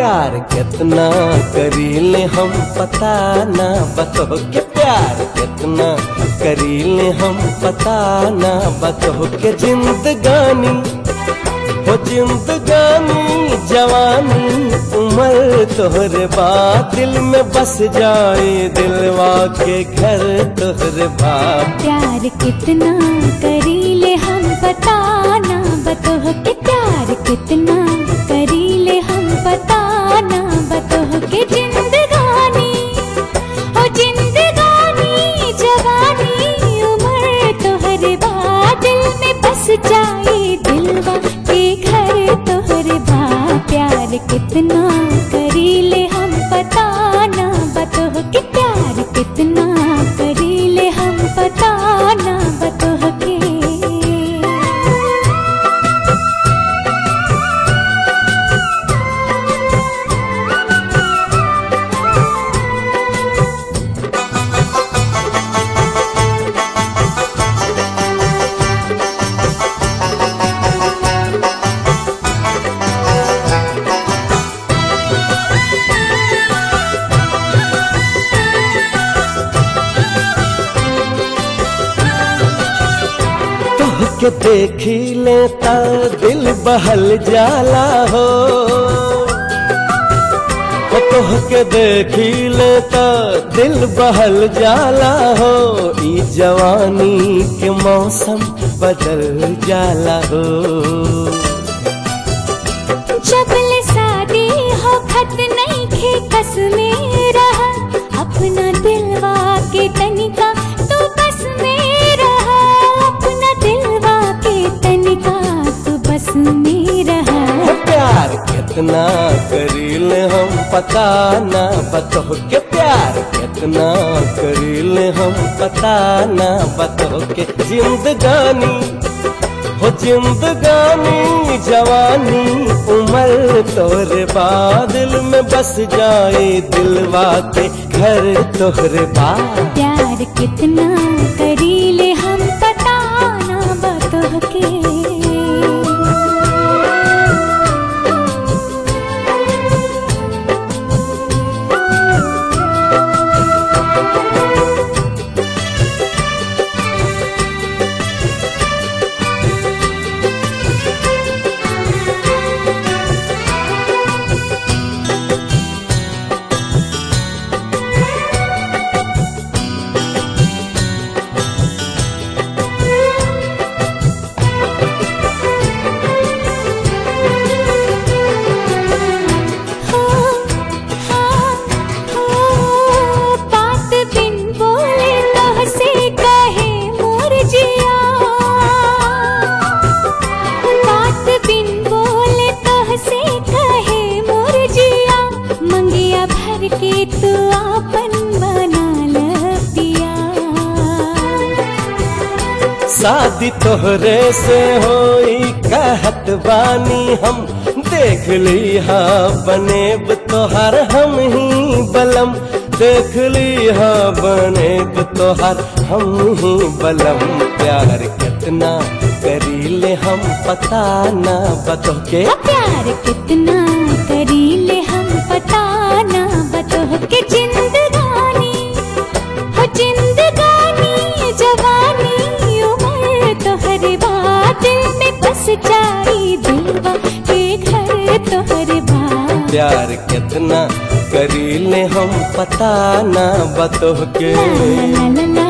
प्यार कितना करीले हम पता ना बतो के प्यार कितना करीले हम पता ना बतो के जिंदगानी हो जिंदगानी जवानी उम्र तोहरे बात दिल में बस जाए दिलवा के घर तोहरे बात प्यार कितना करीले हम बताना बतोह के प्यार कितना करीले हम बताना बतोह के जिंदगानी ओ जिंदगानी जवानी उम्र तोहरे बाद दिल में बस जाए दिलवा के घर तोहरे बा प्यार कितना करीले हम बताना बतोह के प्यार कितना करीले हम बताना बतोह के तोह के देखी लेता दिल बहल जाला हो ओ तोह के देखी लेता दिल बहल जाला हो ई जवानी के मौसम बदल जाला हो जबल शादी हो खत नहीं खे कस में रहा अपना दिलवा के तनिका तू बस में रहा अपना दिलवा के तनिका तू बस में रहा हो प्यार कितना करीले हम पता ना बतो के प्यार कितना करीले हम पता ना बतो के जिंदगानी हो जिंदगानी जवानी उम्र तोहरे बादल में बस जाए दिलवा के घर तोहरे बाद प्यार कितना करीले हम बताना बतोह के हो हाँ हो बात बिन बोले तोह से कहे मोर जिया बात बिन बोले तोह से कहे मोर जिया मंगिया भर के तू आपन बना ल पिया शादी तोहरे से होई कहत बानी हम देख ली हाँ बनेब तोहर हम ही बलम देख ली हाँ बनेब तोहर हम ही बलम प्यार कितना करीले हम पता ना बतो के प्यार कितना करीले हम बताना बतोह के जिंदगानी हो जिंदगानी जवानी उम्र तोहरे बात में बस जाई दिलवा के घर तोहरे बात प्यार कितना करीले हम पता ना बतो के ला ला ला ला